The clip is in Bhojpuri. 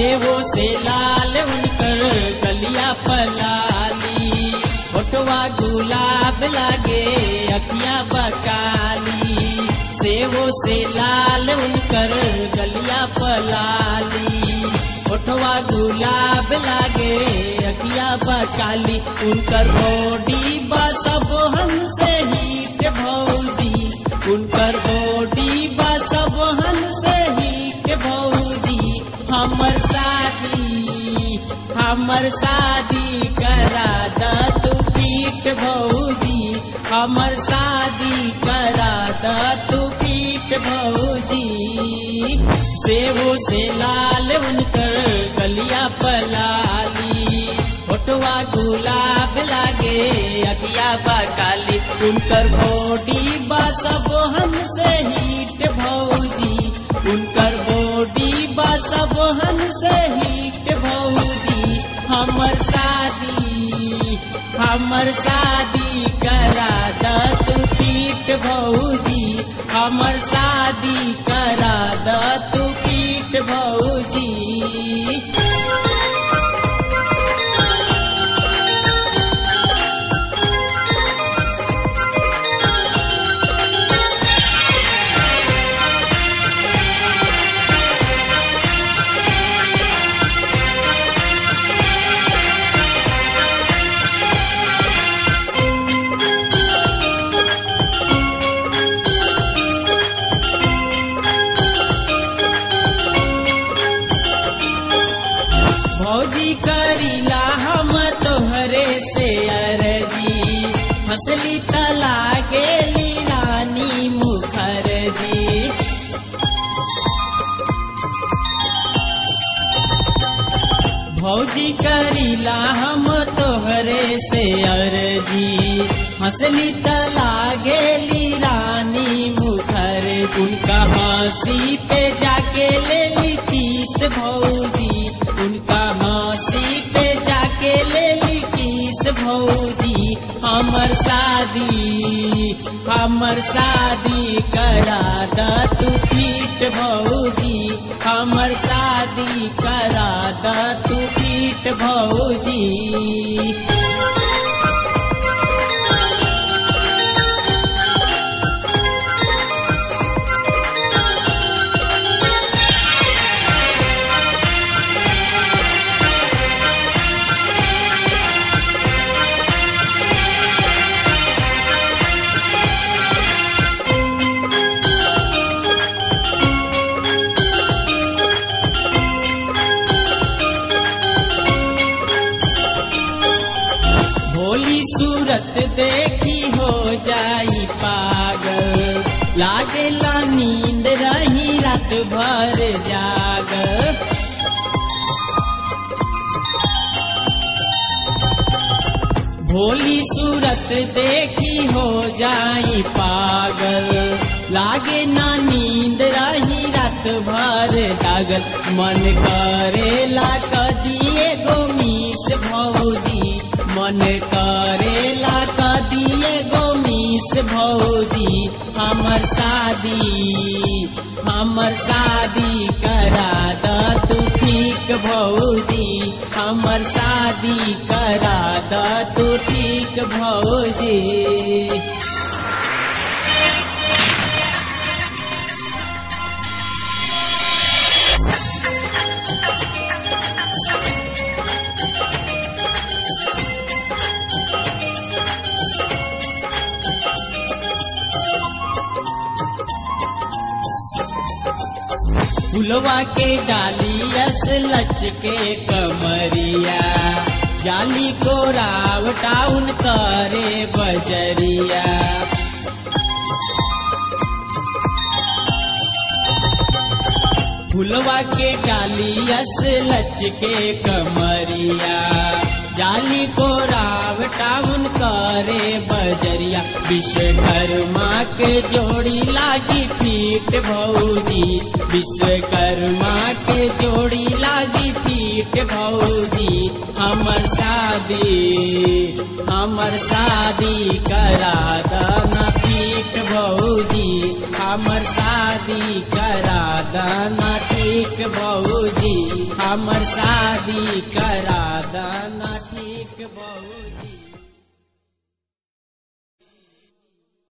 सेवो से लाल उनकर गलिया पलाली फोटवा गुलाब लागे अखिया बकाली सेवो से लाल उनकर गलिया पलाली फोटवा गुलाब लागे अखिया बकाली उनकर बॉडी बसब से हीट भौजी उनकर बॉडी बसब से हीट भौजी हमर शादी हमर शादी करा द तू पीठ भौजी हमर शादी करा द तू पीठ भौजी सेवो से लाल उनकर गलिया पलाली फोटवा गुलाब लागे अखिया बकाली उनकर बॉडी बसब से हीट भौजी उनकर बॉडी बसब से हीट भौजी हमर शादी हमर शादी करा द तू पीठ भौजी हमर शादी करा द तू पीठ भौजी भौजी करीला हम तोहरे से अरजी फसली तला गेली रानी मुखर्जी भौजी करीला हम तोहरे से अरजी हंसली तला गेली रानी मुखर उनका हंसी पे जाके ले ली तीस भौजी उनका हंसी पे जाके ले ली तीस भौजी हमर शादी हमर शादी करा द तू पीठ भौजी हमर शादी करा द तू पीठ भौजी भोली सूरत देखी हो जाई पागल लागेला नींद रही रात भर जागल भोली सूरत देखी हो जाई पागल लागे ना नींद रही रात भर जागल मन करेला कदिए गोमीस भौजी मन करेला कदिए गोमीस भौजी हमर शादी हमर शादी करा द तू ठीक भौजी हमर शादी करा द तू ठीक भौजी फुलवा के डालियस लच के कमरिया जाली को राव टाउन करे बजरिया फुलवा के डालियस लच के कमरिया जाली को राव टाउन करे बजरिया विश्वकर्मा के जोड़ी लागी पीठ भौजी विश्वकर्मा के जोड़ी लागी पीठ भौजी हमर शादी हमर शादी करा दाना पीठ भौजी हमर शादी करा दाना ठीक बहूजी हमर शादी करा दाना ठीक बहूजी